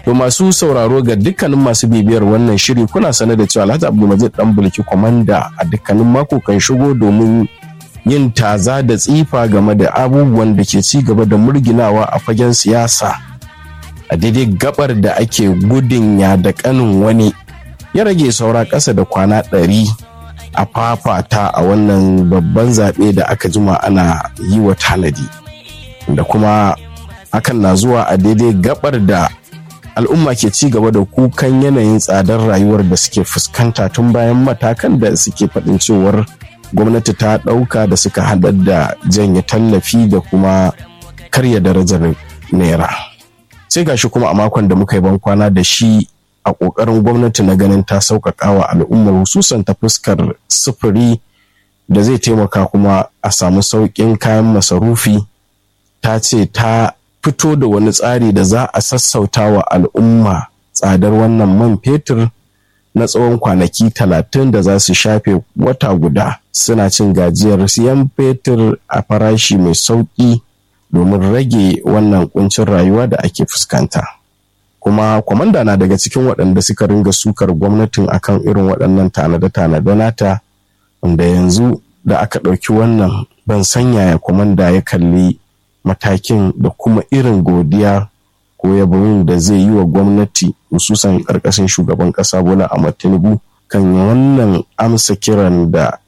To masu sauraro ga dukkanin masu bibiyar wannan shiri kuna sane da cewa Alhaji Abdulmajid dan bulki kwamanda a dukkanin mako kan shigo domin yin taza da tsifa game da abubuwan da ke ci gaba da murginawa a fagen siyasa a daidai gabar da ake gudun ya da kanin wani ya rage saura ƙasa da kwana ɗari a fafata a wannan babban zaɓe da aka jima ana yi wa tanadi da kuma hakan na zuwa a daidai gabar da al'umma ke ci gaba da kukan yanayin tsadar rayuwar da suke fuskanta tun bayan matakan da suke faɗin cewar gwamnati ta ɗauka da suka haɗar da janye tallafi da kuma karya darajar naira sai gashi kuma a makon da muka yi bankwana da shi a ƙoƙarin gwamnati na ganin ta sauƙaƙa wa al'ummar hususan ta fuskar sufuri da zai taimaka kuma a samu sauƙin kayan masarufi ta ce ta fito da wani tsari da za a sassauta wa al'umma tsadar wannan man fetur na tsawon kwanaki talatin da za su shafe wata guda suna cin gajiyar siyan fetur a farashi mai sauƙi domin rage wannan kuncin rayuwa da ake fuskanta kuma kwamanda na daga cikin waɗanda suka ringa sukar gwamnatin akan irin waɗannan tanade-tanade nata wanda yanzu da aka ɗauki wannan ban sanya ya kwamanda ya kalli matakin da kuma irin godiya ko yabon da zai yi wa gwamnati hususan ƙarƙashin shugaban ƙasa bola a tinubu kan wannan amsa kiran da